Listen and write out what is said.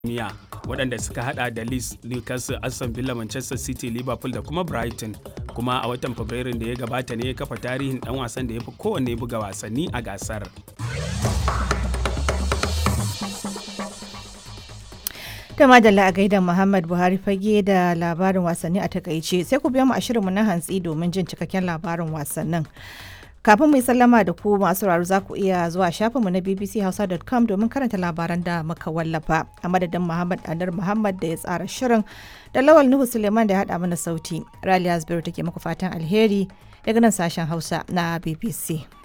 duniya waɗanda suka hada da Leeds, Newcastle, Aston Villa, Manchester City, Liverpool da kuma Brighton. Kuma a watan Fabrairun da ya gabata ne ya kafa tarihin ɗan wasan da ya fi kowanne buga wasanni a gasar. da madalla a gaida Muhammad Buhari fage da labarin wasanni a takaice sai ku biya mu a shirinmu na hantsi domin jin cikakken labarin wasannin. Kafin mu yi sallama da ku masu sauraro za ku iya zuwa shafinmu na bbchausa.com domin karanta labaran da muka wallafa a madadin Muhammad Anar Muhammad da ya tsara shirin da Lawal Nuhu Suleiman da ya haɗa mana sauti. Raliya Zubairu take muku fatan alheri daga nan sashen Hausa na BBC.